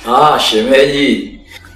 Ah, shemeji.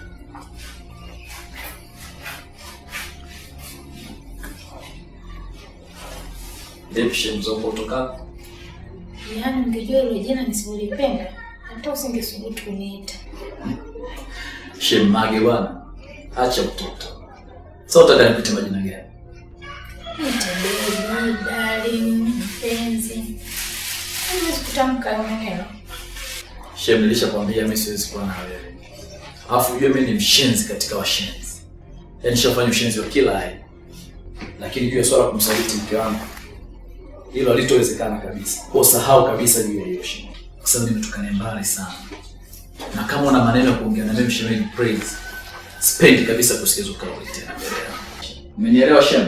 Vipi shemu zako kutoka? Yaani ungejua hilo jina nisilolipenda hata usingesubutu kuniita. Shemu Mage bwana. Acha utoto. Sasa utaka nikuite majina gani? Niite baby, darling, mpenzi. Huwezi kutamka hayo maneno. Shemu nilishakwambia mimi siwezi kuwa na wewe. Alafu ujue mimi ni mshenzi katika washenzi. Yaani nishafanya ushenzi wa kila aina. Lakini juu ya swala la kumsaliti mke wangu hilo halitowezekana kabisa. Kwa usahau kabisa juu ya hiyo shemu. Kwa sababu nimetoka naye mbali sana. Na kama una maneno ya kuongea na mimi shemeji praise. Sipendi kabisa kusikiza kauli tena mbele yangu. Umenielewa shemu?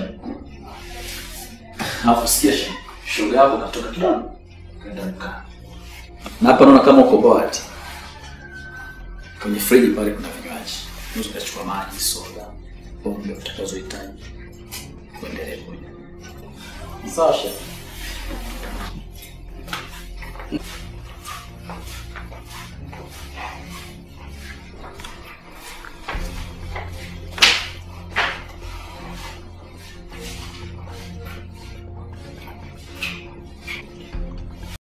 Alafu sikia shemu. Shoga yako katoka kidogo. Kaenda mkaa. Na hapa naona kama uko bored. Kwenye friji pale kuna vinywaji. Unaweza ukachukua maji, soda, pombe utakazohitaji. Kuendelee kunywa. Sawa shemeji.